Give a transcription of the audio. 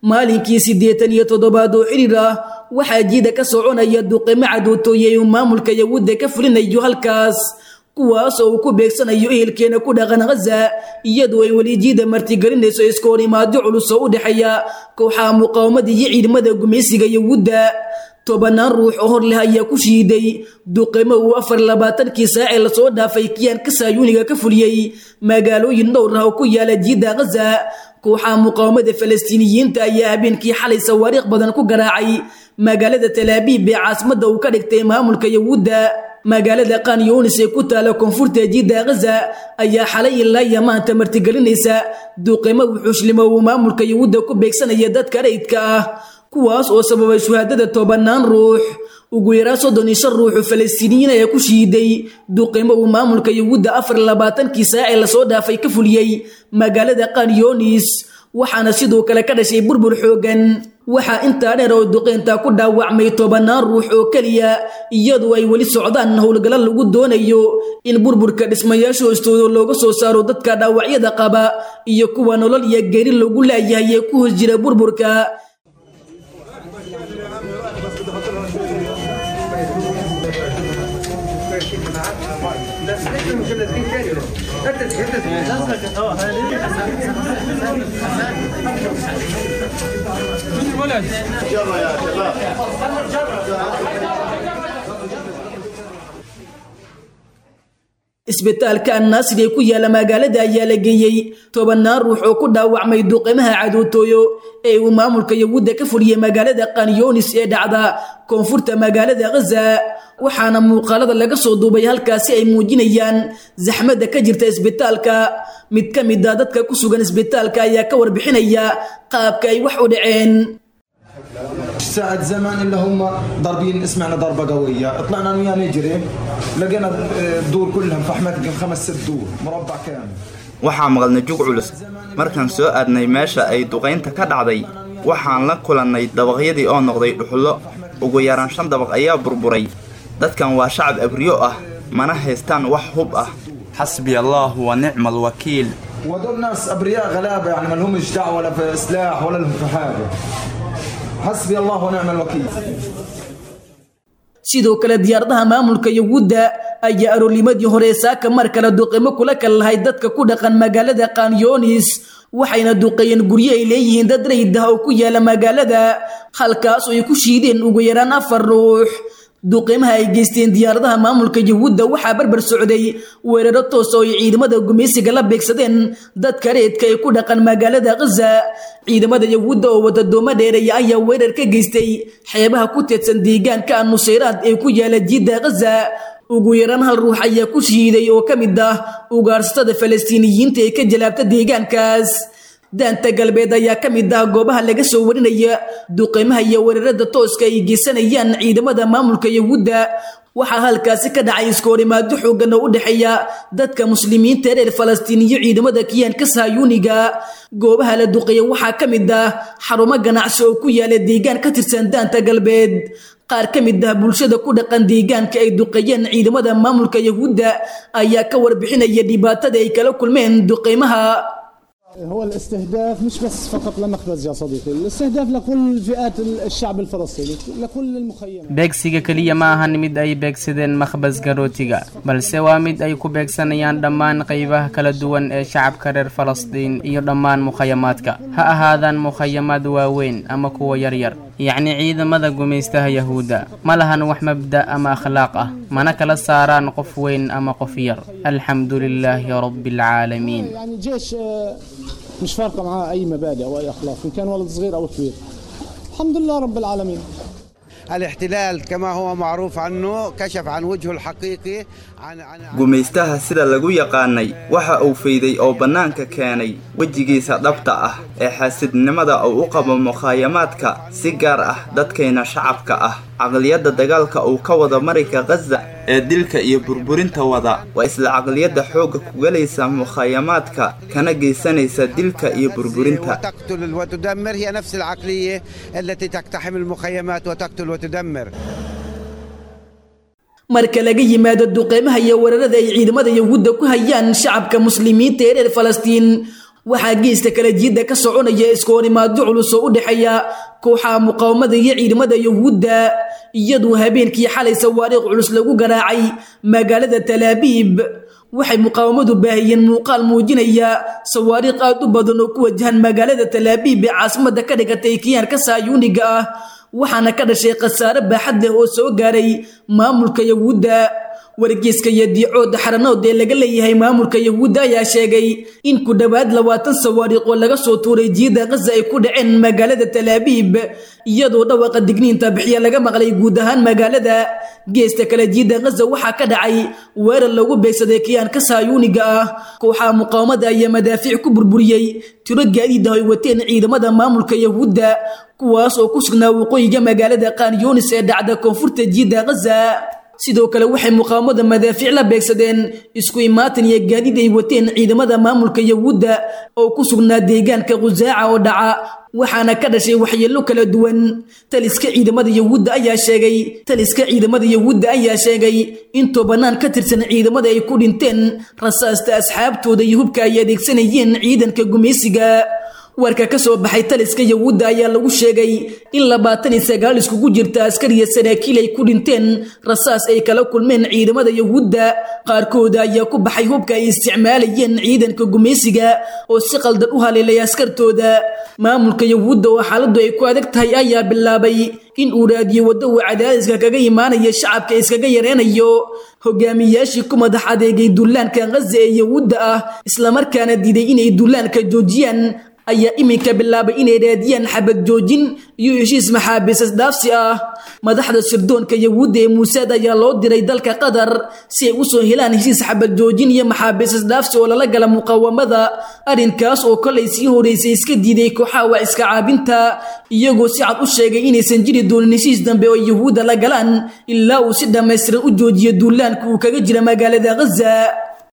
maalinkii siddeetan iyo toddobaad oo xidhiir ah waxaa jiida ka soconaya duqimo cadootooye uu maamulka yahuudda ka fulinayo halkaas kuwaas oo uu ku beegsanayo ehelkeena ku dhaqan ghaza iyadoo ay weli jiida martigelinayso iska hor imaadyo culus oo u dhexeeya kooxaha muqaawamada iyo ciidamada gumaysiga yahuudda tobanaan ruux oo hor leh ayaa ku shiiday duqimo uu afar labaatankii saacee lasoo dhaafay kiyaanka saayuuniga ka fuliyey magaalooyin dhowr ah oo ku yaala jiidda ghaza kooxaha muqaawamada falastiiniyiinta ayaa habeenkii xalay sawaariikh badan ku garaacay magaalada talaabiib ee caasimadda uu ka dhigtay maamulka yahuudda magaalada kanyunis ee ku taala koonfurta jiidda ghaza ayaa xalay ilaa iyo maanta martigelinaysa duqimo wuxuushlimo uu maamulka yahuudda ku beegsanaya dadka rayidka ah kuwaas oo sababay shuhaadada tobanaan ruux ugu yaraan soddon iyo shan ruuxu falastiiniyiin ayaa ku shiiday duqimo uu maamulka yahuudda afar labaatankii saacee lasoo dhaafay ka fuliyey magaalada kanyonis waxaana sidoo kale ka dhashay burbur xoogan waxaa intaa dheer oo duqeyntaa ku dhaawacmay tobanaan ruux oo keliya iyadoo ay weli socdaan howlgalla lagu doonayo in burburka dhismayaasha hoostooda looga soo saaro dadka dhaawacyada qaba iyo kuwa nolol iyo geeri lagu laayahay ee ku hos jira burburka isbitaalka annaasir ee ku yaala magaalada ayaa la geeyey tobanaan ruux oo ku dhaawacmay duqimaha cadootooyo ee uu maamulka yahuudda ka fuliyey magaalada kanyonis ee dhacda koonfurta magaalada ghaza waxaana muuqaalada laga soo duubay halkaasi ay muujinayaan zaxmadda ka jirta isbitaalka mid ka mid a dadka ku sugan isbitaalka ayaa ka warbixinaya qaabka ay wax u dhaceen ساعة زمان اللي هم ضاربين سمعنا ضربة قوية طلعنا انا وياه نجري لقينا الدور كلها فحمت خمس ست دور مربع كامل waxaa maqalnay jug culus markaan soo aadnay meesha ay duqaynta ka dhacday waxaan la kulannay dabaqyadii oo noqday dhuxullo ugu yaraan shan dabaq ayaa burburay dadkan waa shacab abriyo ah mana haystaan wax hub ah حسبي الله ونعم الوكيل وهذول ناس ابرياء غلابه يعني ما لهمش دعوه ولا في سلاح ولا لهم في حاجه حسبي الله ونعم الوكيل sidoo kale diyaaradaha maamulka yahuudda ayaa aroornimadii hore saaka mar kale duqimo kula kal lahay dadka ku dhaqan magaalada kanyonis waxayna duqeeyeen guryo ay leeyihiin dad rayid ah oo ku yaala magaalada halkaas oo ay ku shiideen ugu yaraan afar ruux duqimaha ay geysteen diyaaradaha maamulka yahuudda waxaa barbar socday weeraro toos oo ay ciidamada gumaysiga la beegsadeen dadka reedka ee ku dhaqan magaalada ghaza ciidamada yahuudda oo wadadoomo dheereeya ayaa weerar ka geystay xeebaha ku teedsan deegaanka nusayraad ee ku yaala jiidda ghaza ugu yaraan hal ruux ayaa ku shiiday oo ka mid ah ugaarsatada falastiiniyiinta ee ka jalaabta deegaankaas daanta galbeed ayaa ka mid ah goobaha laga soo warinaya duqeymaha iyo weerarada tooska ay geysanayaan ciidamada maamulka yahuudda waxaa halkaasi ka dhacay iskoorimaado xoogan oo u dhexeeya dadka muslimiinta reer falastiin iyo ciidamada kiyaanka sahyuuniga goobaha la duqeeya waxaa ka mid ah xarumo ganacsi oo ku yaala deegaan ka tirsan daanta galbeed qaar ka mid ah bulshada ku dhaqan deegaanka ay duqeeyeen ciidamada maamulka yahuudda ayaa ka warbixinaya dhibaatada ay kala kulmeen duqeymaha هو الاستهداف مش بس فقط لمخبز يا صديقي الاستهداف لكل فئات الشعب الفلسطيني لكل المخيمات beegsiga keliya ma ahan mid ay beegsadeen makhbaska rootiga balse waa mid ay ku beegsanayaan dhammaan qaybaha kala duwan ee shacabka reer falastiin iyo dhammaan mukhayamaadka ha ahaadaan mukhayamaad waaweyn ama kuwa yaryar yacni ciidamada gumaystaha yahuudda ma lahan wax mabda ama akhlaaq ah mana kala saaraan qof weyn ama qof yar alxamdu lilaahi rabbi alcaalamiin يعني جيش آه، مش فارقه معاه اي مبادئ او اي اخلاق ان كان ولد صغير او كبير الحمد لله رب العالمين الاحتلال كما هو معروف عنه كشف عن وجهه الحقيقي عن عن عن- gumaystaha sida lagu yaqaanay waxa uu fayday oo bannaanka keenay wejigiisa dhabta ah ee xaasidnimada uu u qabo mukhaayamaadka si gaar ah dadkayna shacabka ah caqliyadda dagaalka uu ka wada marayka khaza ee dilka iyo burburinta wada waa isla caqliyadda xoogga ku gelaysa mukhaayamaadka kana geysanaysa dilka iyo burburinta وتقتل وتدمر هي نفس العقليه التي تقتحم المخيمات وتقتل وتدمر marka laga yimaado duqeymaha iyo weerarada ay ciidamada yahuudda ku hayaan shacabka muslimiinta ee reer falastiin waxaa geesta kala jiidda ka soconaya iska horimaadyo culus oo u dhexeeya kooxaha muqaawamada iyo ciidamada yahuudda iyadoo habeenkii xalay sawaariikh culus lagu garaacay magaalada talaabiib waxay muqaawamadu baahiyeen muuqaal muujinaya sawaariikh aad u badan oo ku wajahan magaalada talaabiib ee caasimada ka dhigatay kiyaanka saayuuniga ah waxaana ka dhashay khasaare baaxad leh oo soo gaaray maamulka yahuudda wargeyska iyo diicooda xaranood ee laga leeyahay maamulka yahuudda ayaa sheegay in ku dhowaad labaatan sawaariikh oo laga soo tuuray jiida khaza ay ku dhaceen magaalada talaabiib iyadoo dhawaqa digniinta bixiya laga maqlay guud ahaan magaalada geesta kale jiida khaza waxaa ka dhacay weerar lagu beegsaday kiyaanka saayuuniga ah kooxaha muqaawamada ayaa madaafiic ku burburiyey tiro gaadiid ah ay wateen ciidamada maamulka yahuudda kuwaas oo ku sugnaa waqooyiga magaalada qaanyoonis ee dhacda koonfurta jiida khaza sidoo kale waxay muqaawamada madaafiic la beegsadeen isku imaatan iyo gaadiid ay wateen ciidamada maamulka yahuudda oo ku sugnaa deegaanka khusaaca oo dhaca waxaana ka dhashay waxyeello kala duwan taliska ciidamada yahuudda ayaa sheegay taliska ciidamada yahuudda ayaa sheegay in tobanaan ka tirsan ciidamada ay ku dhinteen rasaasta asxaabtooda iyo hubka ay adeegsanayeen ciidanka gumaysiga warka ka soo baxay taliska yahuudda ayaa lagu sheegay in labaatan iyo sagaal iskugu jirta askariya saraakiil ay ku dhinteen rasaas ay kala kulmeen ciidamada yahuudda qaarkooda ayaa ku baxay hubka ay isticmaalayeen ciidanka gumaysiga oo si qaldan u haleelay askartooda maamulka yahuudda oo xaaladdu ay ku adag tahay ayaa bilaabay in uu raadiyo waddo uu cadaadiska kaga imaanaya shacabka iskaga yareynayo hogaamiyaashii ku madax adeegay dullaanka khaza ee yahuudda ah islamarkaana diiday inay dullaanka joojiyaan ayaa iminka bilaabay inay raadiyaan xabad joojin iyo heshiis maxaabiisas dhaafsi ah madaxda sirdoonka yahuudda ee muusaad ayaa loo diray dalka qatar si ay usoo helaan heshiis xabad joojin iyo maxaabiisas dhaafsi oo lala gala muqaawamada arrinkaas oo kolay sii horeysay iska diiday kooxaha waa iska caabinta iyagoo si cad u sheegay inaysan jiri doonin heshiis dambe oo yahuudda la galaan ilaa uu si dhammaystiran u joojiyo duulaanka uu kaga jira magaalada khaza